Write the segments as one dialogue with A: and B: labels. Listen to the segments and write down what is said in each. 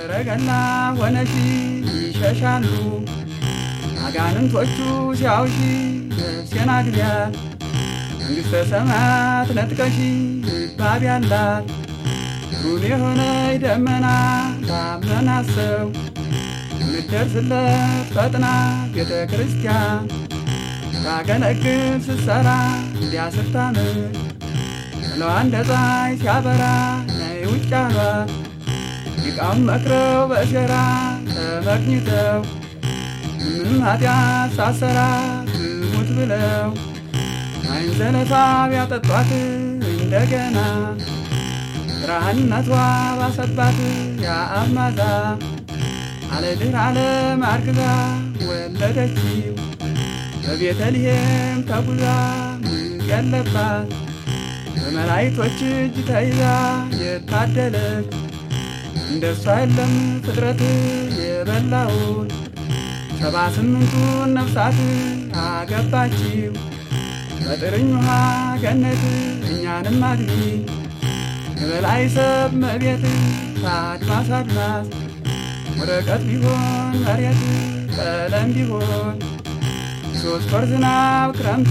A: ሰረገላ ሆነሽ ይሸሻሉ አጋንንቶቹ ሲያውሺ ነፍሴን አግቢያት መንግሥተ ሰማያት ነጥቀሺ ባብ ያላት ሩብ የሆነ ደመና ታመናት ሰው ምደርስለት ፈጥና ቤተ ክርስቲያን ታገለግል ስትሰራ እንዲያ ስታምር ጥለዋ እንደ ፀሐይ ሲያበራ ነይ ውጭ አሏት ሊቃውም መክረው በእሴራ ተመቅኝተው ምንም ኃጢአት ሳሰራ ትሙት ብለው አይን ዘለፋ ቢያጠጧት እንደገና ብርሃንነቷ ባሰባት የአብ ማዛ አለድር ዓለም አርግዛ ወለደችው በቤተልሔም ተጉዛ ምጥ ያለባት በመላእክቶች እጅ ተይዛ የታደለች እንደሷ የለም ፍጥረት የበላውን ሰባ ስምንቱን ነፍሳት አገባችው በጥርኝ ውሃ ገነት እኛንም አግቢ የበላይ ሰብ መቤት ከአድማስ አድማስ ወረቀት ቢሆን መሬት ቀለም ቢሆን ሶስት ወር ዝናብ ክረምት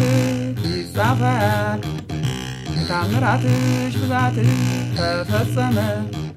A: ይጻፋል የታምራትሽ ብዛት ተፈጸመ